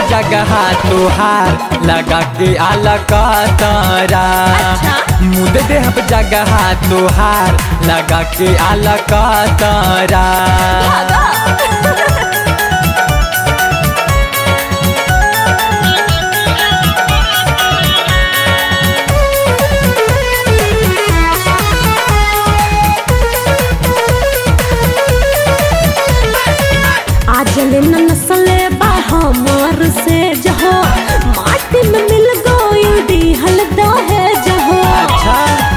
जगह तोहार लगा के आला का तारा अच्छा। मुद देहब जगह तोहार लगा के आला का तारा आज लेना नसले बा हमार से जहो माटी में मिल गई दिहल दहे जहो अच्छा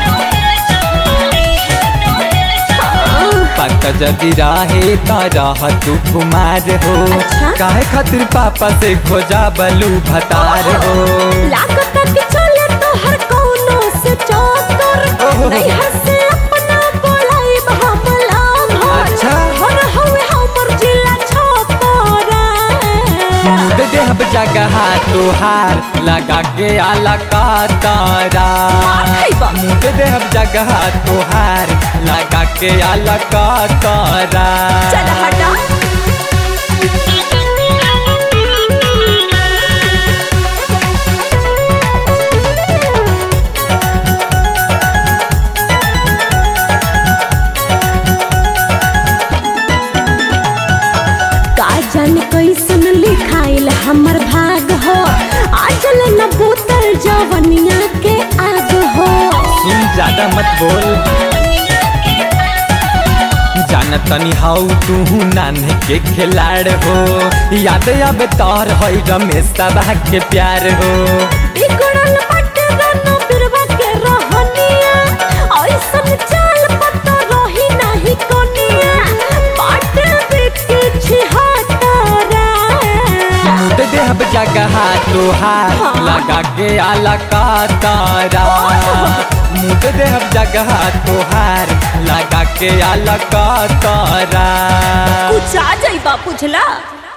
पक जदि रहे त रह तू कुमार हो अच्छा। काहे खातिर पापा से खोजा बलू भतार हो लागत कि चले तो हर कोनो से चौकर ओहो। नहीं हंसे अपना बोलाई हमला भर अच्छा। हर हवे हमर जिला छोकरा मुद देहब जगह तोहार लगा के आला का तारा खैबा। मुद देहब जगह तोहार लगा के आला का तारा चल हटा का जाने कैसन लिखाइल हमर भाग हो आजल न बोतल जवनिया के आग हो सुन ज्यादा मत बोल जान तनी हाउ तू नान्हे के खिलाड़ हो याद अब तोर है रमेश तबाह के प्यार हो बिगड़ल बटे रनो बिरवा के रहनिया ऐसन चाल पता रही नहीं कोनिया बाटे बिके छिहत्तरा मुद देहब जगह तोहार हाँ। लगा के आला का तारा मुद देहब जगह तोहार लगा के आला का तारा कुछ आ जाई बा बुझला